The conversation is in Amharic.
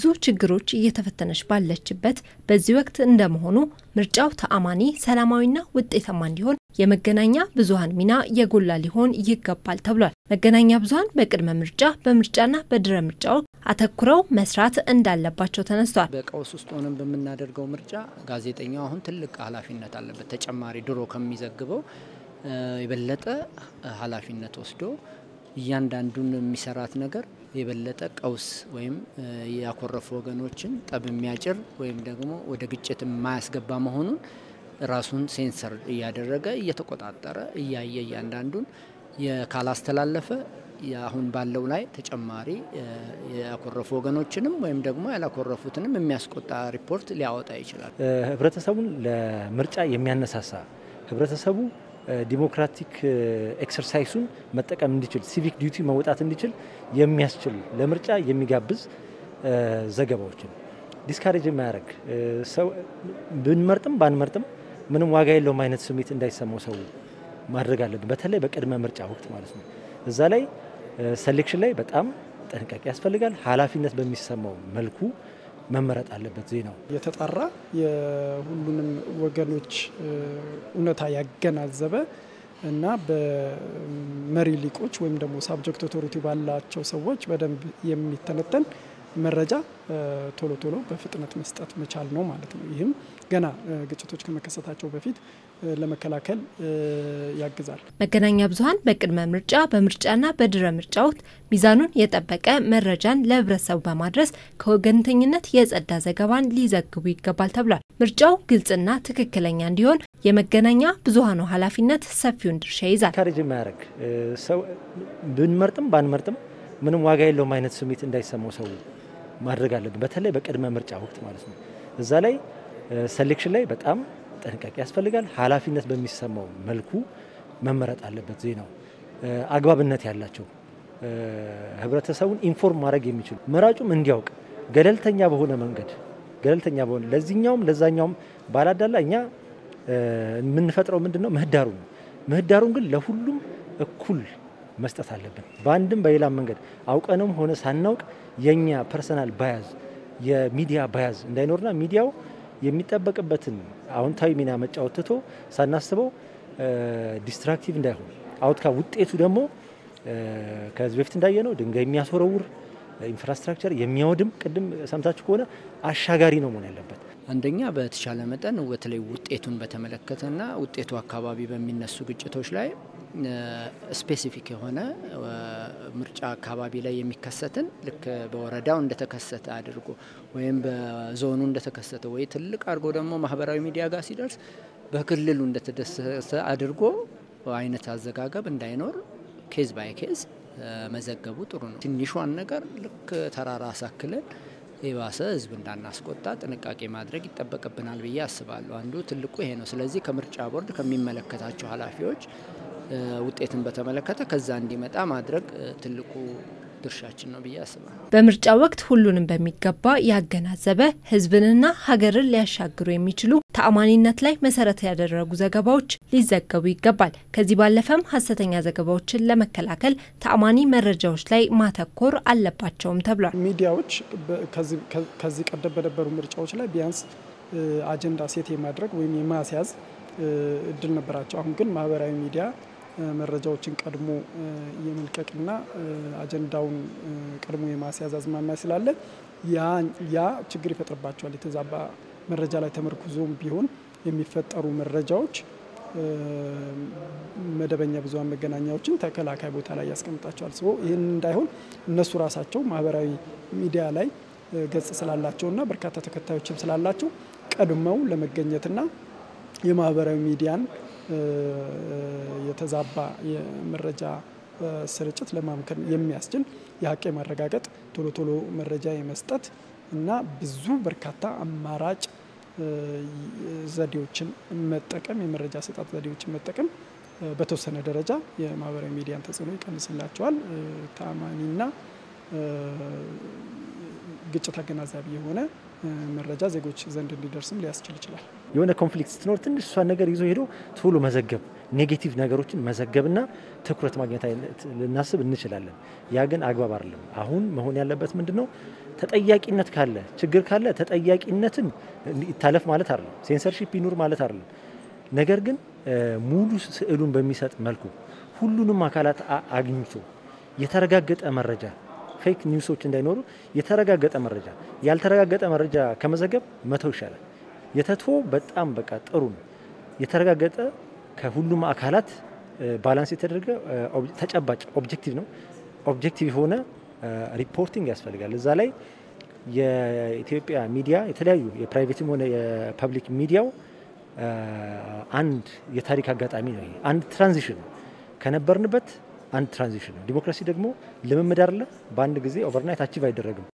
በብዙ ችግሮች እየተፈተነች ባለችበት በዚህ ወቅት እንደመሆኑ ምርጫው ተአማኒ፣ ሰላማዊና ውጤታማ እንዲሆን የመገናኛ ብዙኃን ሚና የጎላ ሊሆን ይገባል ተብሏል። መገናኛ ብዙኃን በቅድመ ምርጫ፣ በምርጫና በድረ ምርጫው አተኩረው መስራት እንዳለባቸው ተነስቷል። በቀውስ ውስጥ ሆነን በምናደርገው ምርጫ ጋዜጠኛው አሁን ትልቅ ኃላፊነት አለበት። ተጨማሪ ድሮ ከሚዘግበው የበለጠ ኃላፊነት ወስዶ እያንዳንዱን የሚሰራት ነገር የበለጠ ቀውስ ወይም ያኮረፉ ወገኖችን ጠብ የሚያጭር ወይም ደግሞ ወደ ግጭት የማያስገባ መሆኑን ራሱን ሴንሰር እያደረገ እየተቆጣጠረ እያየ እያንዳንዱን ካላስተላለፈ አሁን ባለው ላይ ተጨማሪ ያኮረፉ ወገኖችንም ወይም ደግሞ ያላኮረፉትንም የሚያስቆጣ ሪፖርት ሊያወጣ ይችላል። ህብረተሰቡን ለምርጫ የሚያነሳሳ ህብረተሰቡ ዲሞክራቲክ ኤክሰርሳይሱን መጠቀም እንዲችል ሲቪክ ዲዩቲ መወጣት እንዲችል የሚያስችል ለምርጫ የሚጋብዝ ዘገባዎችን ዲስካሬጅ የማያደርግ ሰው ብንመርጥም ባንመርጥም ምንም ዋጋ የለውም አይነት ስሜት እንዳይሰማው ሰው ማድረግ አለብን። በተለይ በቅድመ ምርጫ ወቅት ማለት ነው። እዛ ላይ ሴሌክሽን ላይ በጣም ጥንቃቄ ያስፈልጋል። ኃላፊነት በሚሰማው መልኩ መመረጥ አለበት። ዜናው የተጣራ የሁሉንም ወገኖች እውነታ ያገናዘበ እና በመሪ ሊቆች ወይም ደግሞ ሳብጀክት ኦቶሪቲ ባላቸው ሰዎች በደንብ የሚተነተን መረጃ ቶሎ ቶሎ በፍጥነት መስጠት መቻል ነው ማለት ነው። ይህም ገና ግጭቶች ከመከሰታቸው በፊት ለመከላከል ያግዛል። መገናኛ ብዙኃን በቅድመ ምርጫ በምርጫና በድረ ምርጫ ወቅት ሚዛኑን የጠበቀ መረጃን ለሕብረተሰቡ በማድረስ ከወገንተኝነት የጸዳ ዘገባን ሊዘግቡ ይገባል ተብሏል። ምርጫው ግልጽና ትክክለኛ እንዲሆን የመገናኛ ብዙኃኑ ኃላፊነት ሰፊውን ድርሻ ይዛል። ካሬጅ የማያደርግ ሰው ብንመርጥም ባንመርጥም ምንም ዋጋ የለውም አይነት ስሜት እንዳይሰማው ሰው ማድረግ አለብን። በተለይ በቅድመ ምርጫ ወቅት ማለት ነው። እዛ ላይ ሴሌክሽን ላይ በጣም ጥንቃቄ ያስፈልጋል። ኃላፊነት በሚሰማው መልኩ መመረጥ አለበት። ዜናው አግባብነት ያላቸው ህብረተሰቡን ኢንፎርም ማድረግ የሚችሉ መራጩም እንዲያውቅ ገለልተኛ በሆነ መንገድ ገለልተኛ በሆነ ለዚህኛውም ለዛኛውም ባላዳላ እኛ የምንፈጥረው ምንድን ነው ምህዳሩ ነው። ምህዳሩን ግን ለሁሉም እኩል መስጠት አለብን። በአንድም በሌላም መንገድ አውቀንም ሆነ ሳናውቅ የኛ ፐርሰናል ባያዝ የሚዲያ ባያዝ እንዳይኖርና ሚዲያው የሚጠበቅበትን አዎንታዊ ሚና መጫወት ትቶ ሳናስበው ዲስትራክቲቭ እንዳይሆን አውትካ ውጤቱ ደግሞ ከዚህ በፊት እንዳየነው ድንጋይ የሚያስወረውር ኢንፍራስትራክቸር የሚያወድም ቅድም ሰምታችሁ ከሆነ አሻጋሪ ነው መሆን ያለበት። አንደኛ በተቻለ መጠን በተለይ ውጤቱን በተመለከተና ውጤቱ አካባቢ በሚነሱ ግጭቶች ላይ ስፔሲፊክ የሆነ ምርጫ አካባቢ ላይ የሚከሰትን ልክ በወረዳው እንደተከሰተ አድርጎ ወይም በዞኑ እንደተከሰተ ወይ ትልቅ አድርጎ ደግሞ ማህበራዊ ሚዲያ ጋር ሲደርስ በክልሉ እንደተደሰተ አድርጎ አይነት አዘጋገብ እንዳይኖር ኬዝ ባይ ኬዝ መዘገቡ ጥሩ ነው። ትንሿን ነገር ልክ ተራራ አሳክለን የባሰ ህዝብ እንዳናስቆጣ ጥንቃቄ ማድረግ ይጠበቅብናል ብዬ አስባለሁ። አንዱ ትልቁ ይሄ ነው። ስለዚህ ከምርጫ ቦርድ ከሚመለከታቸው ኃላፊዎች ውጤትን በተመለከተ ከዛ እንዲመጣ ማድረግ ትልቁ ድርሻችን ነው ብዬ አስባለሁ። በምርጫ ወቅት ሁሉንም በሚገባ ያገናዘበ ህዝብንና ሀገርን ሊያሻግሩ የሚችሉ ተአማኒነት ላይ መሰረት ያደረጉ ዘገባዎች ሊዘገቡ ይገባል። ከዚህ ባለፈም ሀሰተኛ ዘገባዎችን ለመከላከል ተአማኒ መረጃዎች ላይ ማተኮር አለባቸውም ተብሏል። ሚዲያዎች ከዚህ ቀደም በነበሩ ምርጫዎች ላይ ቢያንስ አጀንዳ ሴት የማድረግ ወይም የማስያዝ እድል ነበራቸው። አሁን ግን ማህበራዊ ሚዲያ መረጃዎችን ቀድሞ የመልቀቅና አጀንዳውን ቀድሞ የማስያዝ አዝማሚያ ስላለ ያ ችግር ይፈጥርባቸዋል። የተዛባ መረጃ ላይ ተመርኩዞም ቢሆን የሚፈጠሩ መረጃዎች መደበኛ ብዙኃን መገናኛዎችን ተከላካይ ቦታ ላይ ያስቀምጣቸዋል። ስ ይህን እንዳይሆን እነሱ ራሳቸው ማህበራዊ ሚዲያ ላይ ገጽ ስላላቸውና በርካታ ተከታዮችም ስላላቸው ቀድመው ለመገኘትና የማህበራዊ ሚዲያን የተዛባ የመረጃ ስርጭት ለማምከን የሚያስችል የሀቅ የማረጋገጥ ቶሎ ቶሎ መረጃ የመስጠት እና ብዙ በርካታ አማራጭ ዘዴዎችን መጠቀም የመረጃ አሰጣጥ ዘዴዎችን መጠቀም በተወሰነ ደረጃ የማህበራዊ ሚዲያን ተጽዕኖ ይቀንስላቸዋል። ተአማኒና ግጭት አገናዛቢ የሆነ መረጃ ዜጎች ዘንድ እንዲደርስም ሊያስችል ይችላል። የሆነ ኮንፍሊክት ስትኖር ትንሽ እሷን ነገር ይዞ ሄዶ ቶሎ መዘገብ ኔጌቲቭ ነገሮችን መዘገብና ትኩረት ማግኘት አይነት ልናስብ እንችላለን። ያ ግን አግባብ አይደለም። አሁን መሆን ያለበት ምንድን ነው? ተጠያቂነት ካለ ችግር ካለ ተጠያቂነትን ይታለፍ ማለት አይደለም። ሴንሰርሺፕ ይኑር ማለት አይደለም። ነገር ግን ሙሉ ስዕሉን በሚሰጥ መልኩ ሁሉንም አካላት አግኝቶ የተረጋገጠ መረጃ ፌክ ኒውሶች እንዳይኖሩ የተረጋገጠ መረጃ ያልተረጋገጠ መረጃ ከመዘገብ መተው ይሻላል። የተትፎ በጣም በቃ ጥሩ ነው። የተረጋገጠ ከሁሉም አካላት ባላንስ የተደረገ ተጨባጭ ኦብጀክቲቭ ነው። ኦብጀክቲቭ የሆነ ሪፖርቲንግ ያስፈልጋል። እዛ ላይ የኢትዮጵያ ሚዲያ የተለያዩ የፕራይቬትም ሆነ የፐብሊክ ሚዲያው አንድ የታሪክ አጋጣሚ ነው። አንድ ትራንዚሽን ነው ከነበርንበት አንድ ትራንዚሽን ነው። ዲሞክራሲ ደግሞ ልምምድ አይደለ። በአንድ ጊዜ ኦቨርናይት አቺቭ አይደረግም።